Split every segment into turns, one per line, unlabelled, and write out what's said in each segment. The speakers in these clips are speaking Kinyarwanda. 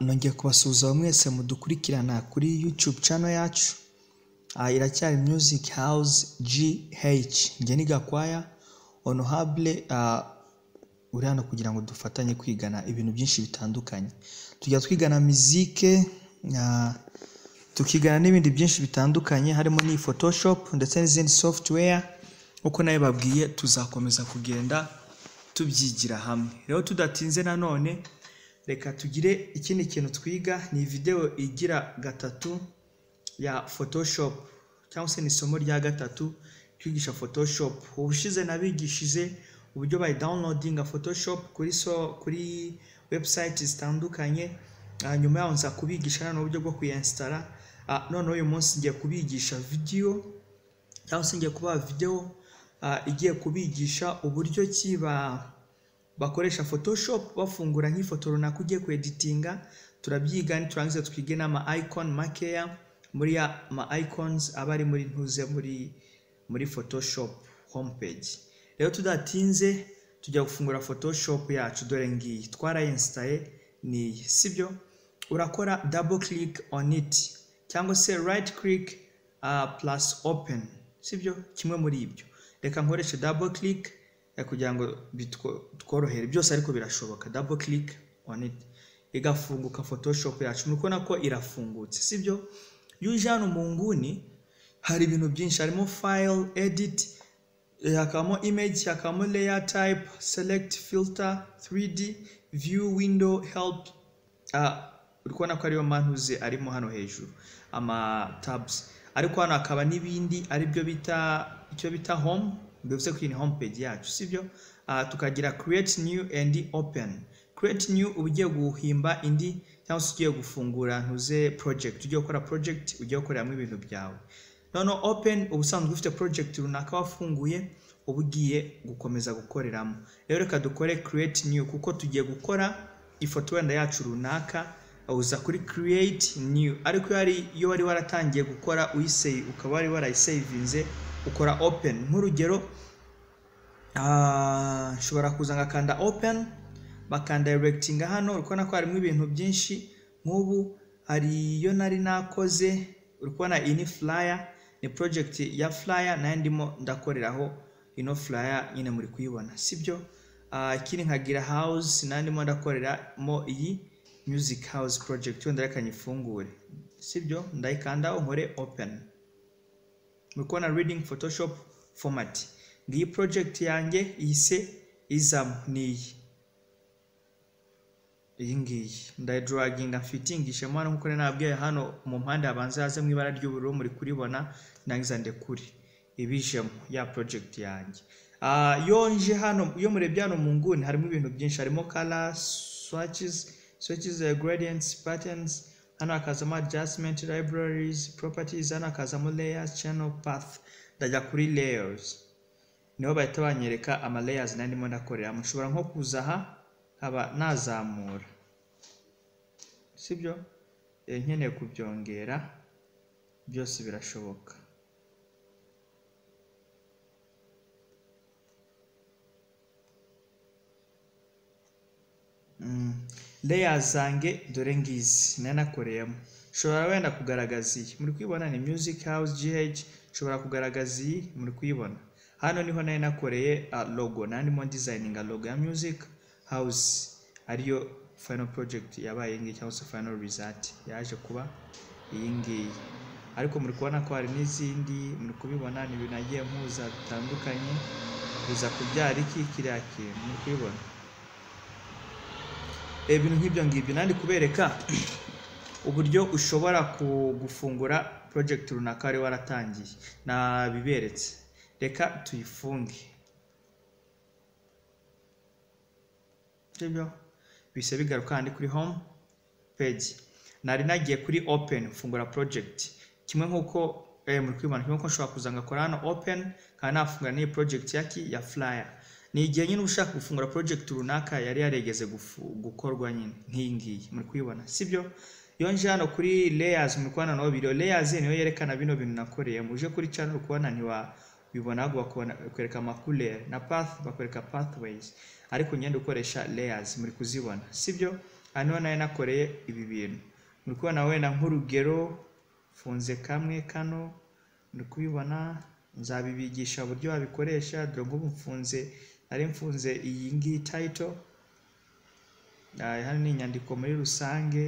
nongeye kubasuhuza mwese mudukurikirana kuri YouTube channel yacu aha iracyari Music House GH Ngeni Gakwaya Honorable ah, uri hano kugira ngo dufatanye kwigana ibintu byinshi bitandukanye tujya twigana mizike ah, tukigana n'ibindi byinshi bitandukanye harimo n'iyi photoshop ndetse n'izindi software uko nayo babwiye tuzakomeza kugenda tubyigira hamwe rero tudatinze nanone reka tugire ikindi kintu twiga ni video igira gatatu ya photoshop cyangwa se ni isomo rya gatatu twigisha photoshop ubushize nabigishije uburyo bayi downloadinga photoshop kuri so kuri website zitandukanye Ah, nyuma yaho nza kubigisha nanone uburyo bwo kuyinsitara Ah, noneho uyu munsi ngiye kubigisha video cyangwa se ngiye kubaha videwo ah, igiye kubigisha uburyo ki ba bakoresha photoshop bafungura nk'ifoto runaka ugiye kweditinga turabyiga turangiza twige n'ama icon makeya muri ya ma icons aba ari muri ntuze muri muri photoshop homepage rero tudatinze tujya gufungura photoshop yacu dore ngiyi twarayinsitaye ni iyi sibyo urakora double click on it cyangwa se right click ah, plus open sibyo kimwe muri ibyo reka nkoreshe double click eh, kugira ngo bitwo- tworohere byose ariko birashoboka double click on it igafunguka photoshop yacu muri kubona ko irafungutse sibyo iyo uje hano mu nguni hari ibintu byinshi harimo file edit eh, hakabamo image hakabamo layer type select filter 3d view window help ah, uri kubona ko ariyo mantuze arimo hano hejuru ama tabs ariko hano hakaba n'ibindi aribyo bita icyo bita home bivuze ko iyi ni home page yacu sibyo Ah, tukagira create new and open create new uba ugiye guhimba indi cyangwa se ugiye gufungura ntuze project ugiye gukora project ugiye gukoreramo ibintu byawe noneho open ubusanzwe ufite project runaka wafunguye uba ugiye gukomeza gukoreramo rero reka dukore create new kuko tugiye gukora ifoto wenda yacu runaka uza kuri create new ariko iyo ari- iyo wari waratangiye gukora uyisave ukaba wari warayisavinze ukora open nk'urugero Ah, nshobora kuza ngakanda open bakandiregitinga hano uri kubona ko harimo ibintu byinshi nk'ubu hari iyo nari nakoze uri kubona iyi ni flyer ni project ya flyer nayo ndimo ndakoreraho ino flyer nyine muri kuyibona sibyo Ah, ikindi nkagira house nayo ndimo ndakoreramo iyi music house project wenda reka nyifungure sibyo ndayikandaho nkore open muri kubona reading photoshop format ngiyi project yanjye ihise izamo ni iyi iyi ngiyi ndayiduraginga mfitingishemo hano nk'uko nari nababwiye hano mu mpande habanza haze mu ibara ry'ubururu muri kuribona nangiza ndekure ibijemo ya project yanjye Ah, iyo nje hano iyo murebye hano mu nguni harimo ibintu byinshi harimo color swatches swatches eh, gradients patterns hano hakazamo adjustment libraries properties hano hakazamo layers channel path ndajya kuri layers niho bahita banyereka ama layers nari ndimo ndakoreramo nshobora nko kuza aha nkaba nazamura sibyo Eh, nkeneye kubyongera byose birashoboka Mm. layers zanjye dore ngizi nari nakoreyemo nshobora wenda kugaragaza iyi muri kuyibona ni music house gh nshobora kugaragaza iyi muri kuyibona hano niho nari nakoreye ah, logo nari ndimo designinga logo ya music house ariyo final project yabaye iyi ngiyi cyangwa se final result yaje kuba iyi ngiyi ariko muri kubona ko hari n'izindi muri kubibona ni ibintu nagiye mpuza bitandukanye biza kubyara iki kiriya kintu muri kubibona reba ibintu nk'ibyo ngibyo nandi kubereka uburyo ushobora ku- gufungura project runaka wari waratangiye nabiberetse reka tuyifunge sibyo bise bigaruka handi kuri home page nari nagiye kuri open mfungura project kimwe nk'uko eh, muri kwibana kimwe nk'uko nshobora kuza ngakora hano open kandi nafungura n'iyi project yaki ya flyer ni igihe nyine uba ushaka gufungura project runaka yari yaregeze gufu- gukorwa nyine nk'iyi ngiyi muri kuyibona sibyo iyo nje hano kuri layers muri kubona naho biriyo layers niyo yerekana bino bintu nakoreye muje kuri channel uri kubona ntiwabibona ahubwo bakubona- bakwereka amakulere na path bakwereka pathways ariko ngenda ukoresha layers muri kuzibona sibyo aha niho nari nakoreye ibi bintu muri kubona wenda nk'urugero mfunze kamwe kano muri kubibona nzabibigisha uburyo wabikoresha dore nk'ubu mfunze nari mfunze iyi ngiyi tayito hano ni inyandiko muri rusange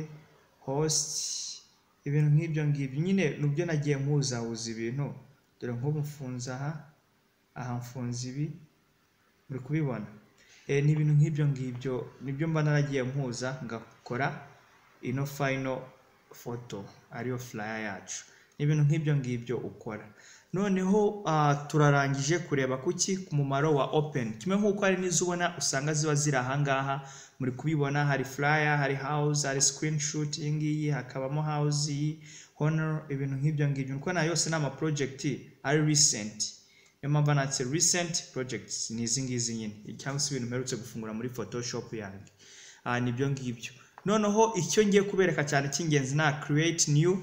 hositi ibintu nk'ibyo ngibyo nyine nibyo nagiye mpuzahuza ibintu dore nk'ubu mfunze aha aha mfunze ibi muri kubibona ni ibintu nk'ibyo ngibyo nibyo mba naragiye mpuza ngakora ino fayino foto ariyo furaya yacu ni ibintu nk'ibyo ngibyo ukora noneho turarangije kureba kuki ku mumaro wa openi kimwe nk'uko hari n'izo ubona usanga ziba ziri ahangaha muri kubibona hari furaya hari hawuze hari sikirini shuti iyi ngiyi hakabamo hawuze iyi honoro ibintu nk'ibyo ngibyo kuko nayo yose ni amaporojegiti ari risenti niyo mpamvu natse risenti porojegiti ni izi ngizi nyine cyangwa se ibintu mperutse gufungura muri fotoshopu yanjye nibyo ngibyo noneho icyo ngiye kubereka cyane cy'ingenzi na kireyiti niyu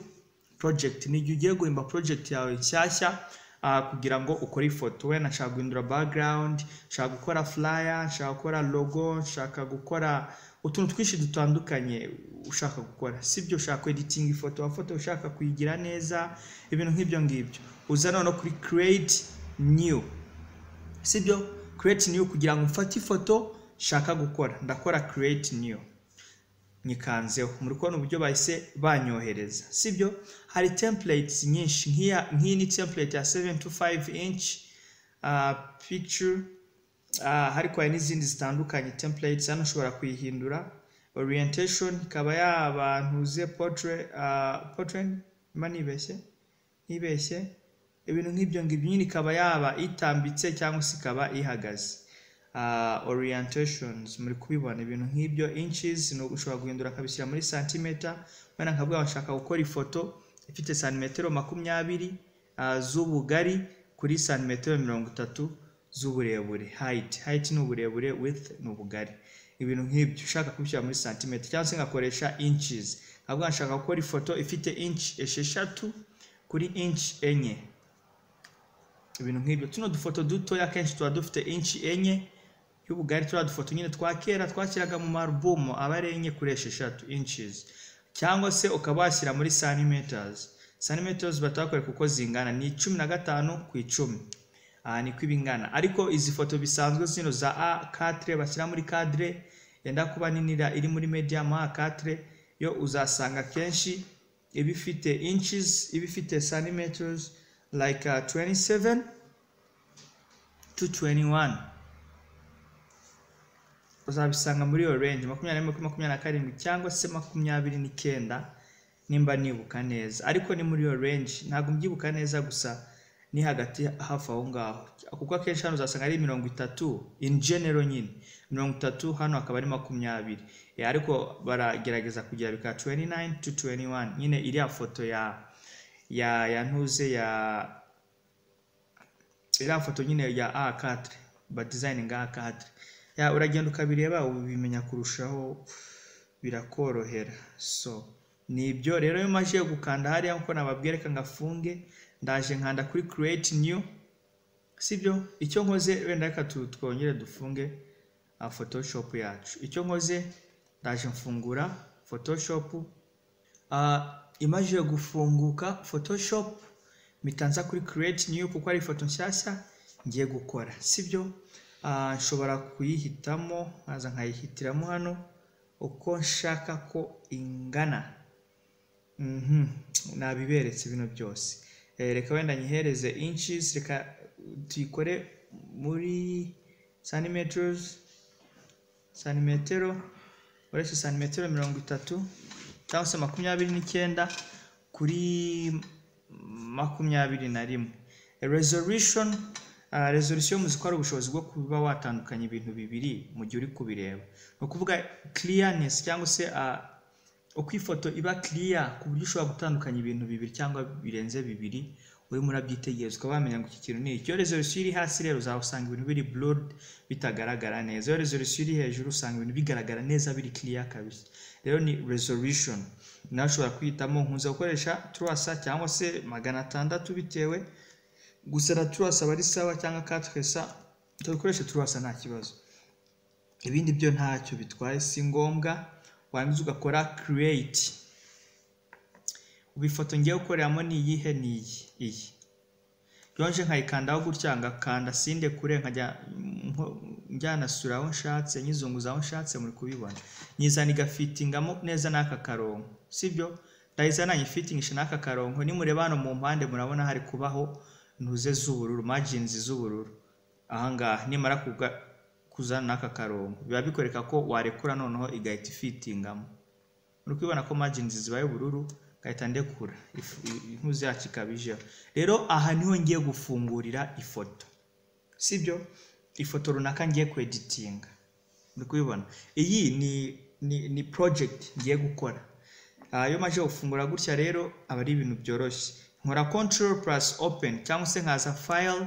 project ni igihe ugiye guhimba project yawe nshyashya uh, kugira ngo ukore ifoto wenda nshaka guhindura background nshaka gukora flyer nshaka gukora logo nshaka gukora utuntu twinshi dutandukanye ushaka gukora sibyo ushaka editing ifoto wafoto ushaka kuyigira neza ibintu nk'ibyo ngibyo uza noneho kuri create new sibyo create new kugira ngo mfate ifoto nshaka gukora ndakora create new nyikanzeho muri kubona uburyo bahise banyohereza sibyo hari templates nyinshi nk'iyi ni template ya 725 inch uh, picture uh, ariko hari n'izindi zitandukanye templates hano ushobora kuyihindura orientation ikaba yabantuze portrait uh, portrait mba nibeshye nibeshye ibintu nk'ibyo ngibyo nyine ikaba yaba itambitse cyangwa se ikaba ihagaze uh, orientations muri kubibona ibintu nk'ibyo inches ushobora guhindura akabishyira muri santimeter wenda nkavuga bashaka gukora ifoto ifite santimetero makumyabiri uh, z'ubugari kuri santimetero mirongo itatu z'uburebure height height ni uburebure width ni ubugari ibintu nk'ibyo ushaka kubishyira muri santimeter cyangwa se ngakoresha inches nkavuga nshaka gukora ifoto ifite inch esheshatu kuri inch enye ibintu nk'ibyo tuno dufoto dutoya akenshi tuba dufite inch enye y'ubugari turiya dufoto nyine twa kera twashyiraga mu marubumu aba ari enye kuri esheshatu inches cyangwa se ukaba washyira muri centimeters centimeters batakwereka uko zingana ni cumi na gatanu ku icumi aha niko ibingana ariko izi foto bisanzwe zino za a cadre bashyira muri cadre yenda kuba ninira iri muri medium a cadre yo uzasanga kenshi iba ifite inches iba ifite centimeters like uh, 27 to 21 uzabisanga muri iyo range makumyabiri n'imwe kuri makumyabiri na karindwi cyangwa se makumyabiri n'icyenda nimba nibuka neza ariko ni muri iyo range ntabwo mbyibuka neza gusa ni hagati hafi aho ngaho kuko akenshi hano uzasanga ari mirongo itatu in general nyine mirongo itatu hano hakaba ari makumyabiri ariko baragerageza kugira bikaba 29 to 21 nyine iriya foto ya ya ya ntuze ya iriya foto nyine ya A4 ba designing A4 ya uragenda ukabireba ubimenya kurushaho birakorohera so ni ibyo rero iyo maje gukanda hariya nkuko nababwereka ngafunge ndaje nkanda kuri create new sibyo icyo nkoze wenda reka twongere dufunge photoshop yacu icyo nkoze ndaje mfungura photoshop uh, imaze gufunguka photoshop mitanza kuri create new kuko ari ifoto nshyashya ngiye gukora sibyo uh, nshobora kuyihitamo nkaza nkayihitiramo hano uko nshaka ko ingana mm -hmm. nabiberetse bino byose eh, reka wenda nyihereze inches reka tuyikore muri centimeters santimetero uretse santimetero mirongo itatu cyangwa se makumyabiri n'icyenda kuri makumyabiri na rimwe resolution uh, resolution muzi ko ari ubushobozi bwo kuba watandukanya ibintu bibiri mu gihe uri kubireba ni ukuvuga clearness cyangwa se uh, uko ifoto iba clear ku buryo ushobora gutandukanya ibintu bibiri cyangwa birenze bibiri urimo urabyitegereza ukaba wamenya ngo iki kintu ni iki iyo resolution iri hasi rero uzahasanga ibintu biri blurred bitagaragara neza iyo resolution iri hejuru usanga ibintu bigaragara neza biri clear kabisa rero ni resolution nawe ushobora kwihitamo nkunze gukoresha turasa cyangwa se magana atandatu bitewe gusa na turasa aba ari sawa cyangwa katresa tugakoresha turasa nta kibazo ibindi byo ntacyo bitwaye si ngombwa warangiza ugakora create ubu ifoto ngiye gukoreramo ni iyihe ni iyi iyi yonje nkayikandaho gutya ngakanda sinde kure nkajya njyanasura aho nshatse nyizunguza aho nshatse muri kubibona nyizana igafitingamo neza n'aka karongo sibyo ndayizana nyifitingisha n'aka karongo nimureba hano mu mpande murabona hari kubaho ntuze z'ubururu majinzi z'ubururu ahangaha nimara kuzana n'aka karongo biba bikwereka ko warekura noneho igahita ifitingamo muri kubibona ko majinzi zibaye ubururu ngahita ndekura intuzi yacu ikabijeho rero aha niho ngiye gufungurira ifoto sibyo ifoto runaka ngiye kweditinga muri kubibona iyi ni ni ni project ngiye gukora iyo maje gufungura gutya rero aba ari ibintu byoroshye nkora control plus open cyangwa se nkaza file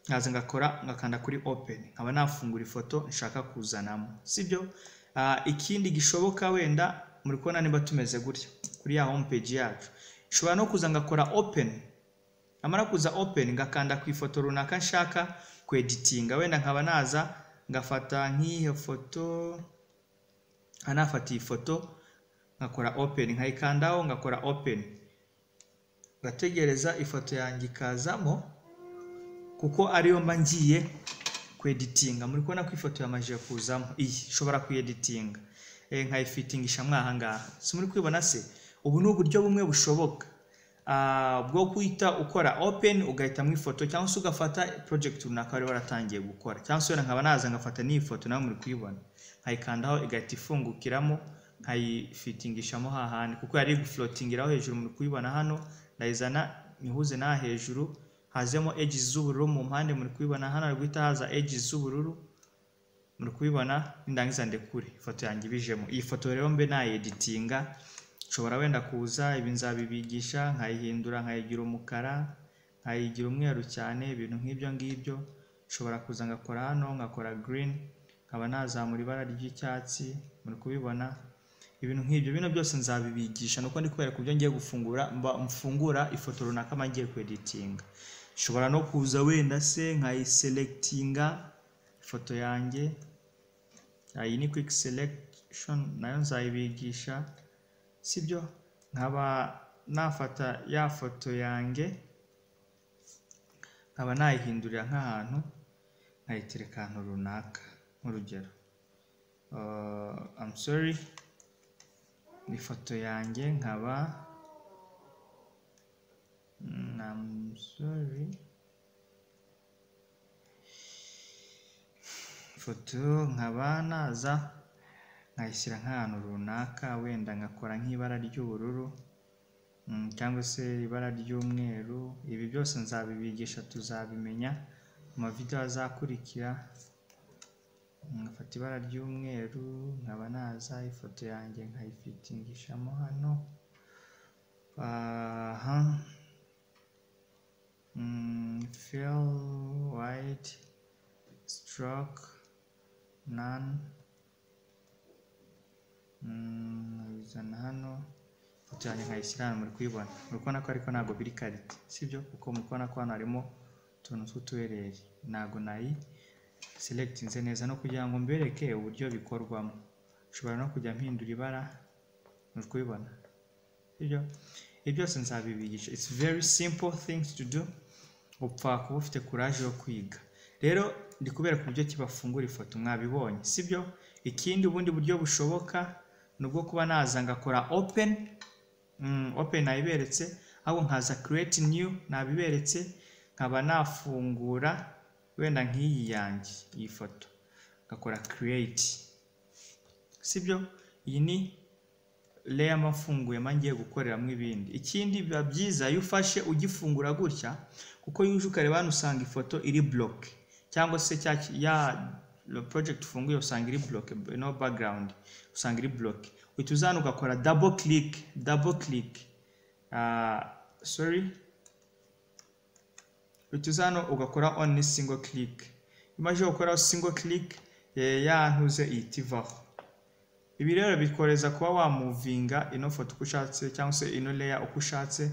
nkaza ngakora ngakanda kuri open nkaba nafungura ifoto nshaka kuzanamo sibyo ikindi gishoboka wenda muri kubona niba tumeze gutya kuri ya home page yacu nshobora no kuza ngakora open amara kuza open ngakanda ku ifoto runaka nshaka kweditinga wenda nkaba naza ngafata nk'iyo foto nafata iyi foto nkakora open nkayikandaho ngakora open ngategereza ifoto yanjye ikazamo kuko ariyo mba ngiye kweditinga muri kubona ko ifoto yamajije kuzamo iyi nshobora kuyeditinga nkayifitingisha mwaha ngaha si muri kwibona se ubu ni uburyo bumwe bushoboka bwo guhita ukora open ugahitamo ifoto cyangwa se ugafata project runaka wari waratangiye gukora cyangwa se nkaba naza ngafata n'iyi foto nawe muri kuyibona nkayikandaho igahita ifungukiramo nkayifitingishamo hahandi kuko yari gufulotingiraho hejuru muri kuyibona hano ndayizana nyihuze n'aha hejuru hazemo edges z'ubururu mu mpande muri kuyibona hano hari guhita haza edges z'ubururu muri kubibona nindangiza ndekure ifoto yanjye ibijemo iyi foto rero mbe nayeditinga nshobora wenda kuza ibi nzabibigisha nkayihindura nkayigira umukara nkayigira umweru cyane ibintu nk'ibyo ngibyo nshobora kuza ngakora hano nkakora green nkaba nazamura ibara ry'icyatsi muri kubibona ibintu nk'ibyo bino byose nzabibigisha nuko ndi kubera ku byo ngiye gufungura mfungura ifoto runaka mba ngiye kweditinga nshobora no kuza wenda se nkayiselectinga ifoto yanjye iyi ni quick selection nayo nzayibigisha sibyo nkaba nafata ya foto yanjye nkaba nayihindurira nk'ahantu nkayitereka ahantu runaka nk'urugero I'm sorry ni ifoto yanjye nkaba I'm sorry ifoto nkaba naza nkayishyira nk'ahantu runaka wenda ngakora nk'ibara ry'ubururu cyangwa se ibara ry'umweru ibi byose nzabibigisha tuzabimenya mu mavidewo azakurikira ngafata ibara ry'umweru nkaba naza ifoto yanjye nkayifitingishamo hano aha fill white stroke none nkabizana hano ifoto yanjye nkayishyira hano muri kuyibona muri kubona ko ariko ntabwo biri karite sibyo kuko muri kubona ko hano harimo utuntu tw'utubereye ntabwo nayi selectinze neza no kugira ngo mbereke uburyo bikorwamo nshobora no kujya mpindura ibara muri kubibona sibyo ibi byose nzabibigisha it's very simple things to do upfa kuba ufite courage yo kwiga rero ndi kubera ku buryo kibafungura ifoto mwabibonye sibyo ikindi ubundi buryo bushoboka ni ubwo kuba naza ngakora open open nabiberetse ahubwo nkaza create new nabiberetse nkaba nafungura wenda nk'iyi yanjye iyi foto ngakora create sibyo iyi ni layer mba mfunguye mba ngiye gukoreramo ibindi ikindi biba byiza iyo ufashe ugifungura gutya kuko yuje ukareba hano usanga ifoto iri block cyangwa se cya ya project ufunguye usanga iri block no background usanga iri block uhita uzana ugakora double click double click uh, sorry uhita uzana ugakora only single click imaze gukora single click ya ntuze ihita ivaho ibi rero bikoreza kuba wamuvinga ino foto uko ushatse cyangwa se ino layer uko ushatse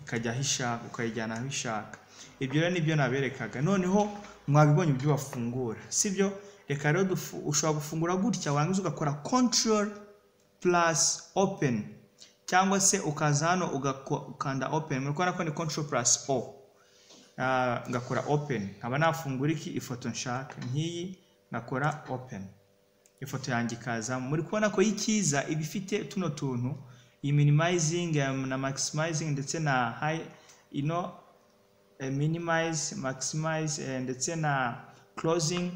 ikajya aho ishaka ukayijyana aho ishaka ibyo rero nibyo naberekaga noneho mwabibonye ibyo bafungura sibyo reka rero ushobora gufungura gutya warangiza ugakora control purasi openi cyangwa se ukaza hano ugakanda openi muri kubona ko ni control purasi o ngakora openi nkaba nafungura iki ifoto nshaka nk'iyi ngakora openi ifoto yanjye ikazamo muri kubona ko y'ikiza iba ifite tuno tuntu iyi minimizingi na maximizingi ndetse na hayi ino minimize maximize ndetse na closing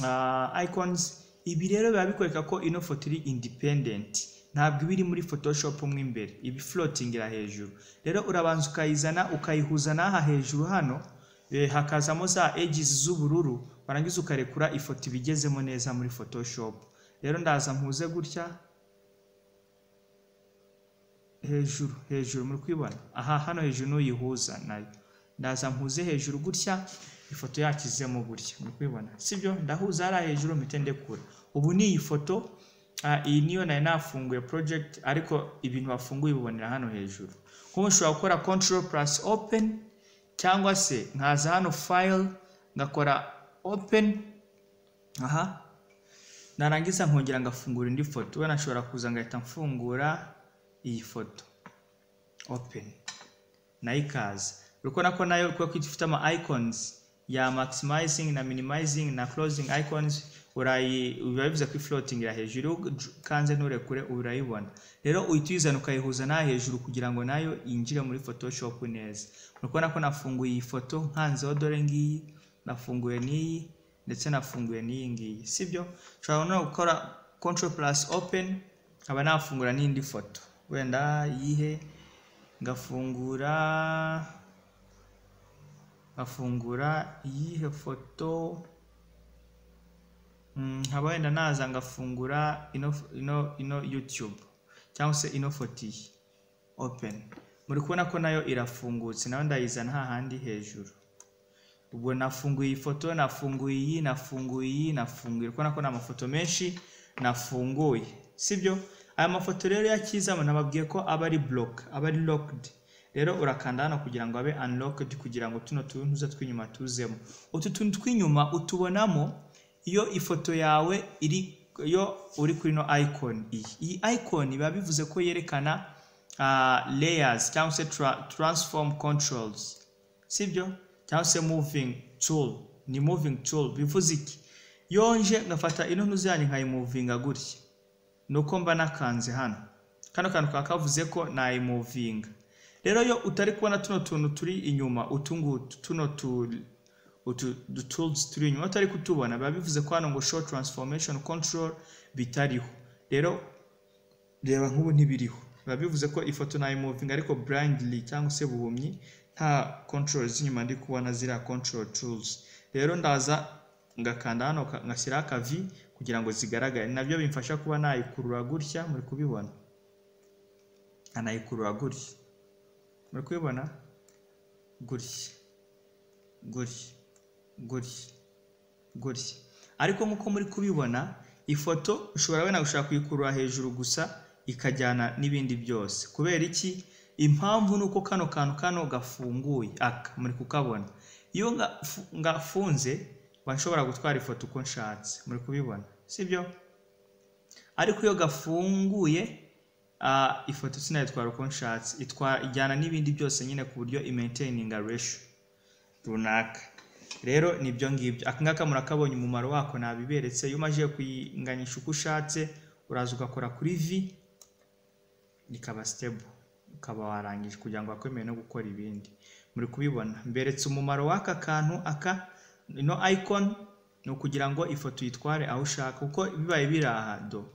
uh, icons ibi rero biba bikwereka ko ino foto iri independent ntabwo iba iri muri photoshop mo imbere ibi floating ira hejuru rero urabanza ukayizana ukayihuza n'aha hejuru hano eh, hakazamo za edges z'ubururu warangiza ukarekura ifoto ibigezemo neza muri photoshop rero ndaza mpuze gutya hejuru hejuru muri kwibona aha hano hejuru n'uyihuza nayo ndaza mpuze hejuru gutya ifoto yacu izemo gutya muri kubibona sibyo ndahuza hariya hejuru mpite ndekura ubu ni iyi foto iyi niyo nari nafunguye project ariko ibintu wafunguye ubibonera hano hejuru nk'ubu ushobora gukora control plus open cyangwa se nkaza hano file ngakora open aha narangiza nkongera ngafungura indi foto we nashobora kuza ngahita mfungura iyi foto open nayo ikaza uri kubona ko nayo kubera ko ifite ama icons ya maximizing na minimizing na closing icons urayi biba bivuze ko floating ira hejuru kanze nturekure urayibona rero uhita uyizana ukayihuza n'aha hejuru kugira ngo nayo yinjire muri photoshop neza uri kubona ko nafunguye iyi foto nkanzeho dore ngiyi nafunguye n'iyi ndetse nafunguye n'iyi ngiyi sibyo ushobora no gukora control plus open nkaba nafungura n'indi foto wenda yihe ngafungura nkafungura iyihe foto nkaba wenda naza ngafungura ino ino yutube cyangwa se ino foto iyi openi muri kubona ko nayo irafungutse nayo ndayizana hahandi hejuru ubwo nafunguye iyi foto nafunguye iyi nafunguye iyi nafunguye urabona ko ni amafoto menshi nafunguye sibyo aya mafoto rero yakizamo nababwiye ko aba ari buroke aba ari lokedi rero urakanda hano kugira ngo abe unlocked kugira ngo tuno tuntuza tw'inyuma tuzemo utu tuntu tw'inyuma utubonamo iyo ifoto yawe iri iyo uri kuri no icon iyi iyi icon biba bivuze ko yerekana uh, layers cyangwa se tra transform controls sibyo cyangwa se moving tool ni moving tool bivuze iki yonje ngafata ino ntuzi yanjye nkayimuvinga gutya nuko mba nakanze hano kano kantu kakavuze ko nayimuvinga rero iyo utari kubona tuno tuntu turi inyuma utungutu tuno tu utu tools turi inyuma utari kutubona biba bivuze ko hano ngo show transformation control bitariho rero reba nk'ubu ntibiriho biba bivuze ko ifoto nayo moving ariko blindly cyangwa se buhumyi nta control z'inyuma ndi kubona ziriya control tools rero ndaza ngakanda hano ngashyiraho akavi kugira ngo zigaragare nabyo bimfasha kuba nayikurura gutya muri kubibona anayikurura gutya muri kubibona gutya gutya gutya gutya ariko nk'uko muri kubibona ifoto ushobora wenda gushaka kuyikurura hejuru gusa ikajyana n'ibindi byose kubera iki impamvu ni uko kano kantu kano gafunguye aka muri kukabona iyo ngafunze mba nshobora gutwara ifoto uko nshatse muri kubibona sibyo ariko iyo gafunguye ifoto sinayitwara uko nshatse ijyana n'ibindi byose nyine ku buryo imentaininga resho runaka rero nibyo ngibyo aka ngaka murakabonye umumaro wako nabiberetse iyo umaze kuyinganyisha uko ushatse uraza ugakora kuri vi ikaba sitebo ukaba warangije kugira ngo wakwemere no gukora ibindi muri kubibona mberetse umumaro w'aka kantu aka ino ayikoni ni ukugira ngo ifoto uyitware aho ushaka kuko bibaye biri aha do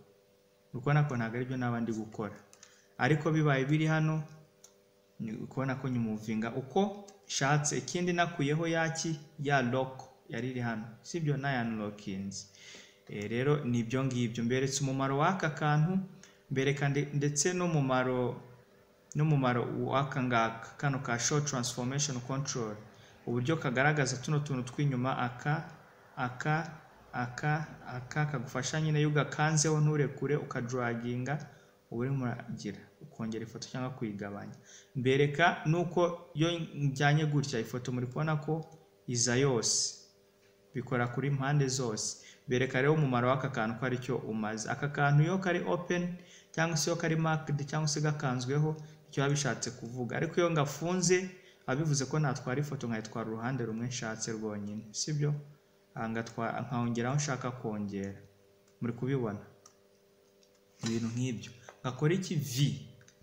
ubona ko ntabwo aribyo naba ndi gukora ariko bibaye biri hano ni ukubona ko nyumuvinga uko nshatse ikindi nakuyeho yaki ya loko yari iri hano sibyo naya nlokinzi rero ni ibyo ngibyo mberetse umumaro w'aka kantu mbereka ndetse n'umumaro n'umumaro w'aka ngaka kano ka show transformation control uburyo kagaragaza tuno tuntu tw'inyuma aka aka aka aka kagufasha nyine iyo ugakanzeho nturekure ukaduraginga uba urimo uragira ukongera ifoto cyangwa kuyigabanya mbereka nuko iyo njyanye gutya ifoto muri kubona ko iza yose bikora kuri mpande zose mbereka rero umumaro w'aka kantu ko aricyo umaze aka kantu iyo kari openi cyangwa se iyo kari makidi cyangwa se gakanzweho icyo biba bishatse kuvuga ariko iyo ngafunze biba bivuze ko natwara ifoto nkayitwara uruhande rumwe nshatse rwonyine sibyo nkongeraho nshaka kongera muri kubibona ibintu nk'ibyo nkakora iki vi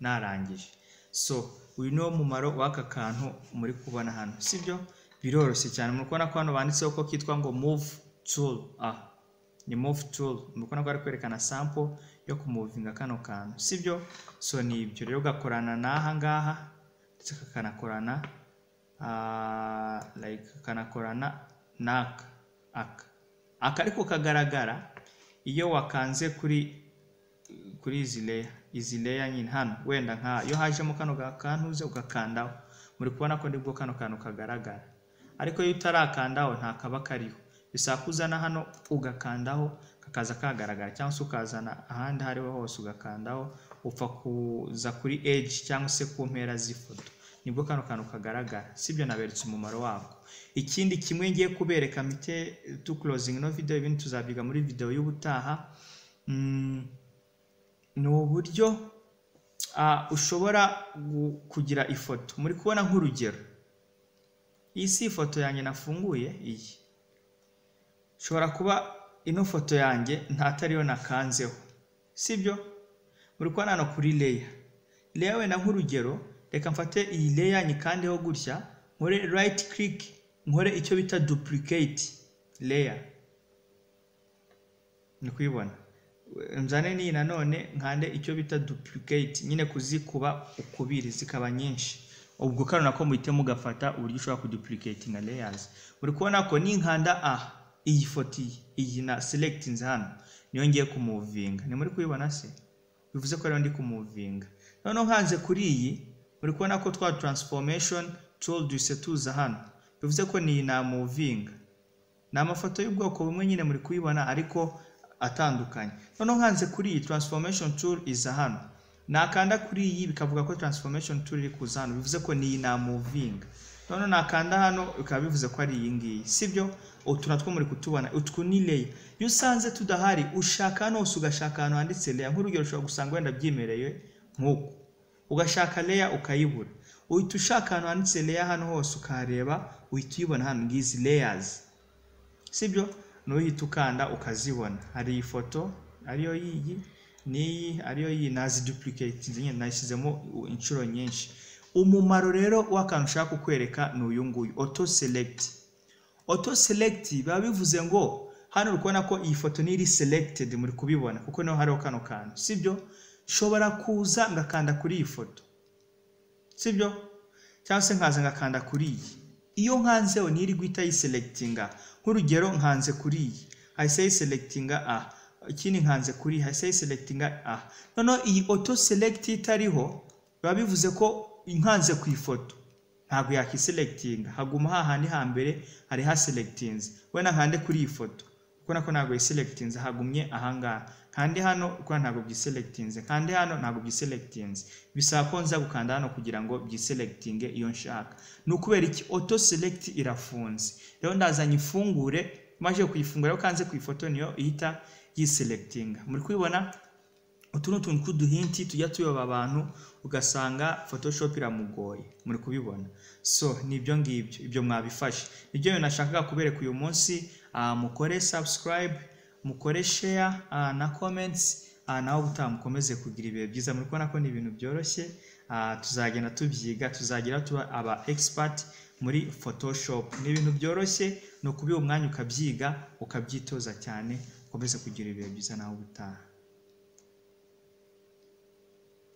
narangije so uyu niwo mumaro w'aka kantu muri kubona hano sibyo biroroshye cyane muri kubona ko hano banditseho ko kitwa ngo move turu a ni move turu muri kubona ko bari kwerekana sampo yo kumuvinga kano kantu sibyo so ni ibyo rero gakorana n'aha ngaha ndetse kakanakorana like kakanakorana n'aka aka aka ariko kagaragara iyo wakanze kuri kuri izi leya izi leya nyine hano wenda nka iyo hajemo kano gakantuze ugakandaho muri kubona ko nibwo kano kantu kagaragara ariko iyo utarakandaho ntakaba kariho bisaba ko uzana hano ugakandaho kakaza kagaragara cyangwa se ukazana ahandi aho ariho hose ugakandaho upfa kuza kuri eji cyangwa se ku mpera z'ifoto nibwo kano kantu kagaragara sibyo naberetse umumaro wako ikindi kimwe ngiye kubereka mite tu kurozingi no video ibindi tuzabyiga muri video y'ubutaha ni uburyo ushobora kugira ifoto muri kubona nk'urugero iyi si ifoto yanjye nafunguye iyi ushobora kuba ino foto yanjye ntatariyo nakanzeho sibyo muri kubona hano kuri leya leya wenda nk'urugero reka mfate iyi leya nyikandeho gutya nkore rayiti kiriki nkore icyo bita dupuriketi leya ni kuyibona nzane n'iyi nanone nkande icyo bita dupuriketi nyine kuzikuba ukubiri zikaba nyinshi ubwo kano nako muhite mugafata uburyo ushobora kudupuriketinga leyazi uri kubona ko ninkanda a iyi foto iyi iyi na selekitinze hano niyo ngiye kumuvinga ni muri kuyibona se bivuze ko ariyo ndi kumuvinga noneho nkanze kuri iyi uri kubona ko twa taransifomeshoni turu duhise tuza hano bivuze ko niyi namuvinga ni amafoto y'ubwoko bumwe nyine muri kuyibona ariko atandukanye noneho nkanze kuri iyi taransifomeshoni turu iza hano nakanda kuri iyi bikavuga ko taransifomeshoni turu iri kuza hano bivuze ko niyi namuvinga noneho nakanda hano bikaba bivuze ko ari iyi ngiyi sibyo utu natwo muri kutubona utwo ni leya iyo usanze tudahari ushaka hano hose ugashaka ahantu handitse leya nk'urugero ushobora gusanga wenda byimereye nk'uku ugashaka leya ukayibura uhita ushaka ahantu handitse leya hano hose ukahareba uhita uyibona hano ngizi leyazi sibyo n'uhita ukanda ukazibona hari iyi foto ariyo yiyi n'iyi ariyo yiyi nazidupuriketinze nyine nashyizemo inshuro nyinshi umumaro rero w'akantu ushaka kukwereka ni uyu nguyu oto selekiti oto selekiti biba bivuze ngo hano uri kubona ko iyi foto niyo iri selekitedi muri kubibona kuko niho hariho kano kantu sibyo nshobora kuza ngakanda kuri iyi foto sibyo cyangwa se nkaza ngakanda kuri iyi iyo nkanzeho niyo iri guhita yiselekitinga nk'urugero nkanze kuri iyi hahise yiselekitinga a ikindi nkanze kuri iyi hahise yiselekitinga a noneho iyi oto selekiti itariho biba bivuze ko nkanze ku ifoto ntabwo yakiselekitinga haguma hahandi hambere hari haselekitinze wenda nkande kuri iyi foto kubona ko ntabwo yiselekitinze hagumye ahangaha kandi hano kuko ntabwo byiselekitinze kandi hano ntabwo byiselekitinze bisaba ko nza gukanda hano kugira ngo byiselekitinge iyo nshaka ni ukubera iki oto selekiti irafunze rero ndazanye ifungure maze kuyifungura rero kanze ku ifoto niyo ihita yiselekitinga muri kubibona utu ni utuntu tw'uduhinti tujya tuyoba abantu ugasanga photoshop iramugoye muri kubibona so nibyo ngibyo ibyo mwabifashe nibyo bintu nashakaga kubereka uyu munsi mukore subscribe mukore share na comments naho ubutaha mukomeze kugira ibihe byiza muri kubona ko ni ibintu byoroshye tuzagenda tubyiga tuzagira tuba aba expert muri photoshop ni ibintu byoroshye ni ukubiha umwanya ukabyiga ukabyitoza cyane ukomeze kugira ibihe byiza naho ubutaha